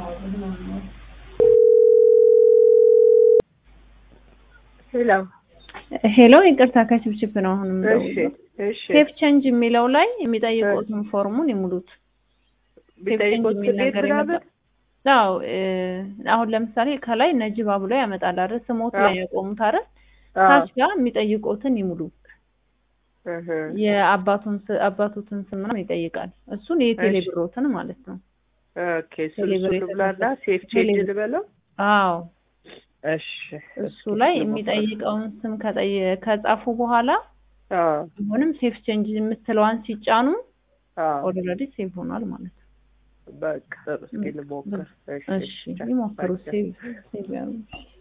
ሄሎ ሄሎ ይቅርታ ከችብችብ ነው አሁን እሺ የምደውለው። እሺ ሴፍ ቼንጅ የሚለው ላይ የሚጠይቁትን ፎርሙን ይሙሉት። ቢጠይቁት የሚል ስሌት ነገር ምናምን ይመጣል። አዎ እ አሁን ለምሳሌ ከላይ ነጅባ ብሎ ያመጣል አይደል? ስሞት ላይ ያቆሙት አይደል? አዎ ታች ጋር የሚጠይቁትን ይሙሉ። እህ የአባቱን ስ- አባቱትን ስም ምናምን ይጠይቃል። እሱን የቴሌ እሺ። ብሮትን ማለት ነው። ኦኬ እሱን እሱን ቴሌብር ልብላና የተጻፈ- ሴፍ ቼንጅ ቴሌብር። ልበለው አዎ እሺ እሱ ላይ የሚጠይቀውን ስም ከጠየ- ከጻፉ በኋላ አዎ አሁንም ሴፍ ቼንጅ የምትለዋን ሲጫኑ አዎ ኦልሬዲ ሴቭ ሆኗል ማለት ነው። በቃ ጥሩ እስኪ ልሞክር እሺ ይሞክሩ። ሴቭ ሴቭ ያሉ